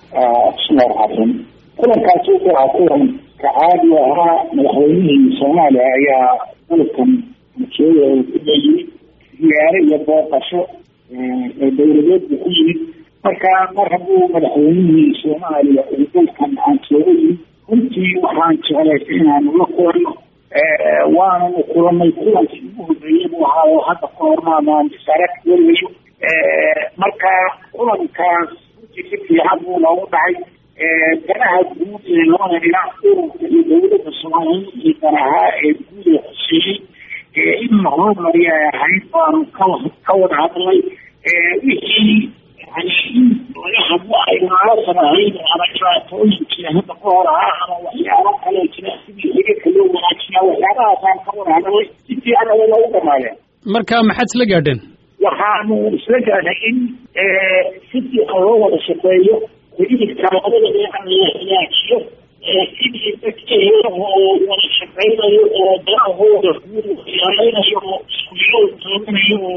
bismillahi raxmaan kulankaasi wuxuu ahaa kulan ka caadi ahaa madaxweynihii soomaaliya ayaa dalkan masuuliya uu ku leeyimid ziyaare iyo booqasho ee dowladeed buu ku yimid marka mar hadduu madaxweynihii soomaaliya uu dalkan aan sooga yimid runtii waxaan jeclaysay inaanu la kulanno waananu kulanay kulankii ugu horreeyey buu ahaa oo hadda ka hormaamaan bisaarad weligayo marka kulankaas runtii si fiican buu noogu dhacay danaha guud ee labada dhinac ururka iyo dowladda soomaaliya iyo danaha ee guud ee xuseeyey in la horumariya ay ahayd baanu ka wada hadlay wixii yani in laga hadlo ay naalasan ahayd ama dhibaatooyinkii hadda ka hor ahaa ama waxyaabo kale jira sidii xiriirka loo wanaajiyaa waxyaabahaasaan ka wada hadlay si fiican aya loogu dhamaadeen marka maxaad isla gaadheen waxaanu isla gaadhay in si fiican loo wada shaqeeyo xiriirka labada dhinac la hagaajiyo sidii dadka heeraha oo wada shaqeynayo oo danahooda guud waxyaaleynayo oo iskuyool toominayo oo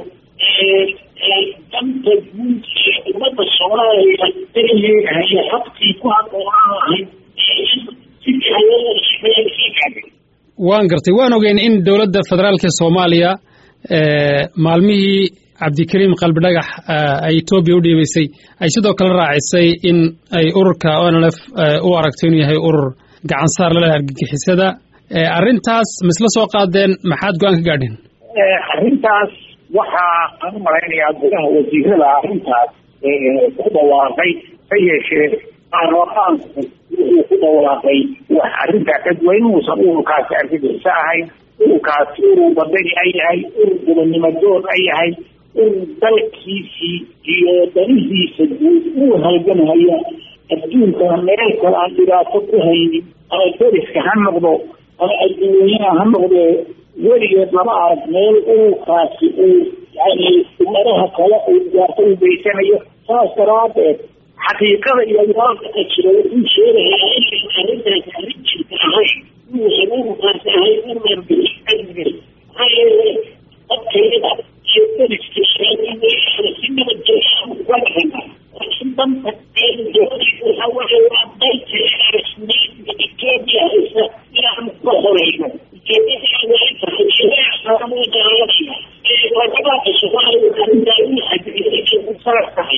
danta guud ee ummadda soomaaliya danaheedahayo habkii ku haboonaan lahayd si fiican loo wada shaqeeyo isla gaadhay waan gartay waan ogeyn in dowladda federaalka soomaaliya maalmihii cabdikariim qalbidhagax ay etoobiya u dhiibaysay ay sidoo kale raacisay in ay ururka onlf u aragto inuu yahay urur gacansaar laleh argagixisada arrintaas maisla soo qaadeen maxaad go-aan ka gaadheen arrintaas waxaa aan u malaynayaa gudaha wasiirada arrintaas ku dhawaaqay ha yeeshee baarlamaanku wuxuu ku dhawaaqay wax arrintaa ka duwan inuusan ururkaasi argagixiso ahayn ururkaasi urur badani ay yahay urur gobonnimodoon ay yahay urur dalkiisii iyo danihiisa guud uu halgamhaya adduunkana meel kale aan dhibaato ku haynin ama deriska ha noqdo ama adduunyaha ha noqdee weligeed lama arag meel ururkaasi uu yani ummadaha kale uu dhibaato u geysanayo saas daraadeed xaqiiqada iyo waaqaca jira wuxuu sheegayaa inaysan arrintaasi arrin jirta ahayn inuusan ururkaasi ahayn urur maxaa yeele dadkayada iyo deriska si nabadgelya uga dhahana laakiin danta waxa waxa waa dalka rasmiyeedka etoobiya haysa inaanu ka horeyno ujeedadaada ay tahay ilaasaamu daalanaya labada soomaaliya arrintaa u xadiriyay u saar tahay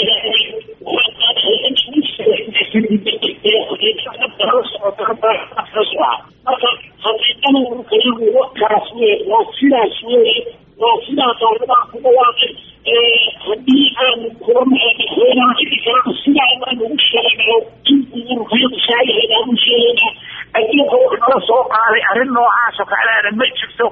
marka xaqiiqada ururkayagu wakaas wey waa sidaas weye waa sidaa qaaladaa ku dhawaaqay haddii aanu kulamadaxweynaha xili kalena sidaa baan ugu sheegaynaa in ururkayadu saayahayd aan u sheegaynaa adduunka wax nala soo qaaday arrin noocaasoo kaleana ma jirto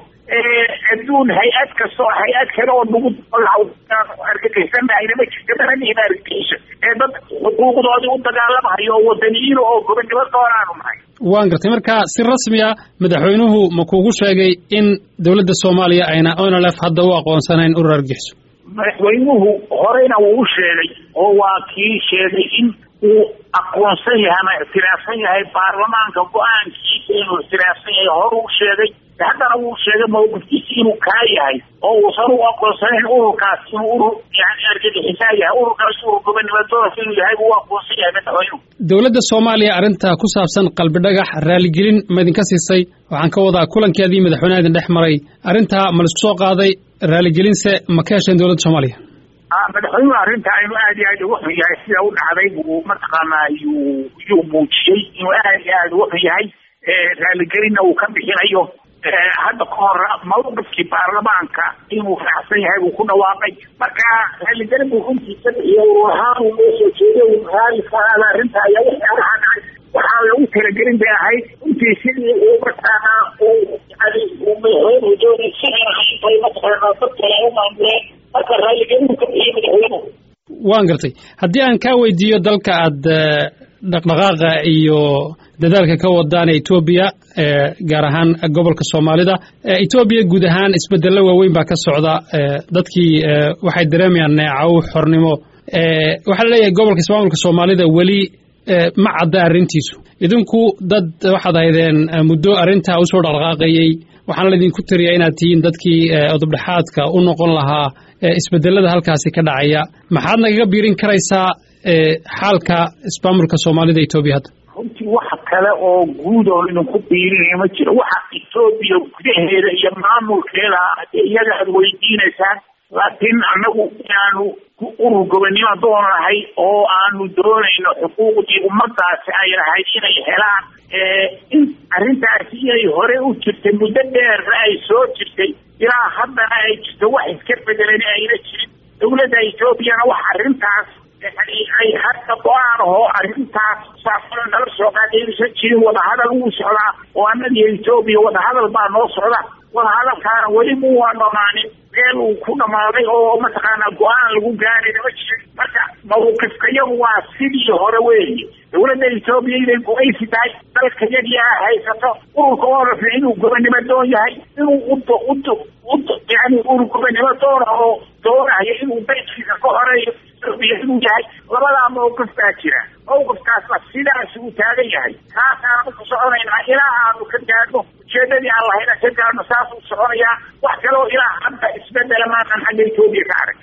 adduun hay-ad kastoo hay-ad kale oo nagu argagixisanaayna ma jirto dananihin argagixiso ee dad xuquuqdoodii u dagaalamahayo oo wadaniyiin oo gobonnimo doonaanu nahay waan gartay marka si rasmi a madaxweynuhu ma kuugu sheegay in dowladda soomaaliya ayna onlf hadda u aqoonsanayn urur argagixiso madaxweynuhu horeyna wuu u sheegay oo waa kii sheegay in uu aqoonsan yahay ama ictiraafsan yahay baarlamaanka go-aankiisa inuu ictiraafsan yahay hore u sheegay haddana wuu sheegay mawqifkiisa inuu kaa yahay oo uusan u aqoonsanayn ururkaas inuu urur yani argagixisaa yahay ururkaas urur gobonnimodoonka inuu yahay buu u aqoonsan yahay madaxweynuhu dowladda soomaaliya arrinta ku saabsan qalbidhagax raaligelin ma idinka siisay waxaan ka wadaa kulankeedii madaxweynaha idin dhex maray arrintaa ma laisku soo qaaday raaligelinse ma ka hesheen dowladda soomaaliya madaxweynuhu arrinta inuu aad iyo aad uga xun yahay sida u dhacday buu mataqaanaa yuu yuu muujiyey inuu aad iyo aad uga xun yahay raaligelinna uu ka bixinayo hadda ka hor mawqifkii baarlamaanka inuu raacsan yahay buu ku dhawaaqay marka raaligelin buu runtiisa bixiyo uu ahaan uu loo soo jeeday uu raali ka aada arrinta ayaa waxyaalaha dhacay waxaa lagu talagelin bay ahayd runtii sidii uu mataqaanaa uu yani uu madaxweynuhu doonay sidan ahayn bay mataqaanaa dad kale u maamuleen marka raaligelin ka bixiyay madaxweynuhu waan gartay haddii aan kaa weydiiyo dalka aad dhaqdhaqaaqa iyo dadaalka ka wadaan etoobiya gaar ahaan gobolka soomaalida etoobiya guud ahaan isbedello waaweyn baa ka socda dadkii waxay dareemayaan neecaw xornimo waxaa laleeyahay gobolka ismaamulka soomaalida weli ma cadda arrintiisu idinku dad waxaad ahaydeen muddo arrintaa usoo dhaqdhaqaaqayey waxaana laydinku tariyaa inaad tihiin dadkii odobdhexaadka u noqon lahaa isbedelada halkaasi ka dhacaya maxaad nagaga biirin karaysaa xaalka ismaamulka soomaalida etoobiya hadda runtii waxa kale oo guud oo idinku biirinaya ma jiro waxa etoobiya gudaheeda iyo maamulkeeda iyaga aad weydiinaysaan laakiin annagu inaanu urur gobonnimo doonahay oo aanu doonayno xuquuqdii ummadaasi ay lahayd inay helaan in arrintaasi inay hore u jirtay muddo dheerna ay soo jirtay ilaa haddana ay jirto wax iska bedelan ayna jirin dowladda etoobiyana wax arrintaas ay hadda go-aan ahoo arrintaas saasana nala soo qaadaysan jirin wadahadal wuu socdaa oo annagiyo etoobiya wadahadal baa noo socda wadahadalkaana weli mu waa dhamaanin meel uu ku dhamaaday oo mataqaanaa go-aan lagu gaarayna ma jirin marka mawqifkayagu waa sidii hore weeye dowladda etoobiya inay go-aysi tahay dalka yagii a haysato ururka orafna inuu gobonnimo doon yahay inuu udo udo udo yani urur gobonnimo doona oo doonayo inuu beydkiisa ka horeeyo etoobiya inuu yahay labadaa mawqif baa jira mawqifkaasna sidaas uu taagan yahay kaasaanu ku soconaynaa ilaa aanu ka gaadhno ujeedadii aan lahayna ka gaadhno saasuu soconayaa wax kaloo ilaa hadda isbedela maanan xagga etoobiya ka arag